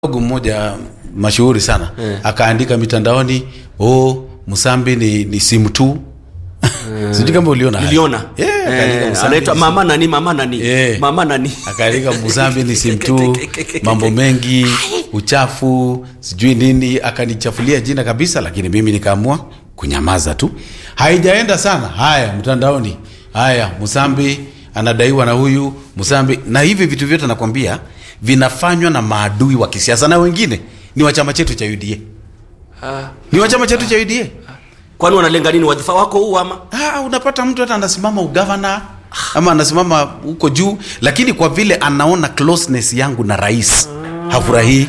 dogo mmoja mashuhuri sana Eh. akaandika mitandaoni oh Musambi ni, ni simu tu sijui kama uliona haya. niliona Eh, akaandika Eh, Musambi anaitwa ni mama nani mama nani Eh. mama nani akaandika Musambi ni simu tu mambo mengi uchafu sijui nini akanichafulia jina kabisa lakini mimi nikaamua kunyamaza tu haijaenda sana haya mtandaoni haya Musambi anadaiwa na huyu Musambi na hivi vitu vyote nakwambia vinafanywa na maadui wa kisiasa na wengine ni wa chama chetu cha UDA Ah, ni wa chama chetu cha UDA kwani wanalenga nini wadhifa wako huu ama Ah, unapata mtu hata anasimama ugavana ama anasimama huko juu, lakini kwa vile anaona closeness yangu na rais hafurahii,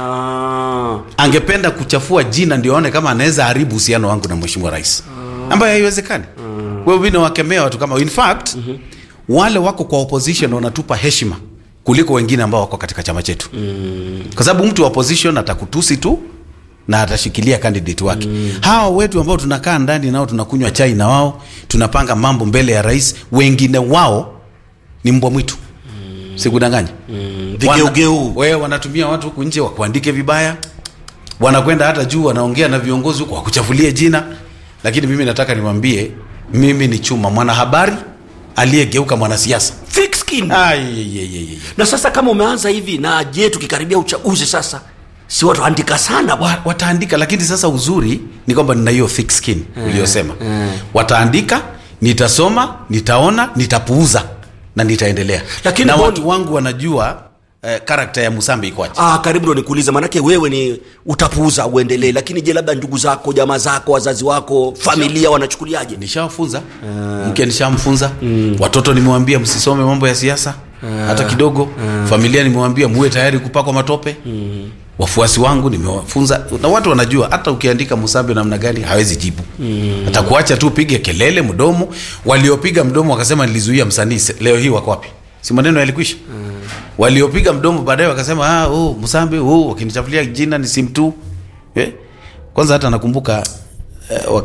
Ah, angependa kuchafua jina ndio aone kama anaweza haribu uhusiano wangu na mheshimiwa rais, ambayo haiwezekani. Kwa hiyo mimi nawakemea watu kama, in fact wale wako kwa opposition wanatupa heshima kuliko wengine ambao wako katika chama chetu, kwa sababu mtu wa opposition atakutusi tu na atashikilia candidate wake. Hawa wetu ambao tunakaa ndani nao tunakunywa chai na wao tunapanga mambo mbele ya rais, wengine wao ni mbwa mwitu sikudanganya vigeugeu. Wana- wewe wanatumia watu huku nje wakuandike vibaya, wanakwenda hata juu wanaongea na viongozi huku wakuchafulie jina. Lakini mimi nataka niwaambie, mimi ni chuma mwanahabari aliyegeuka mwanasiasa. thick skin Ai, ye, ye, ye, ye. na sasa kama umeanza hivi na je tukikaribia uchaguzi sasa si watu andika sana bwana Wa, wataandika, lakini sasa uzuri ni kwamba nina hiyo thick skin uliyosema. Wataandika, nitasoma, nitaona, nitapuuza na nitaendelea. Lakini na Boni- watu wangu wanajua eh, karakta ya Musambi ikoaje. Ah, karibu ndo nikuulize, maanake wewe ni utapuuza uendelee, lakini je, labda ndugu zako, jamaa zako, wazazi wako, familia wanachukuliaje? nishawafunza mke nishamfunza watoto nimewambia msisome mambo ya siasa hata kidogo familia nimewambia muwe tayari kupakwa matope wafuasi wangu nimewafunza na watu wanajua hata ukiandika musambi namna gani hawezi jibu atakuacha tu upige kelele mdomo waliopiga mdomo wakasema nilizuia msanii se- leo hii wako wapi si maneno yalikwisha waliopiga mdomo baadaye wakasema ah, oh, msambi oh, wakinichafulia jina ni simtu eh? kwanza hata nakumbuka eh,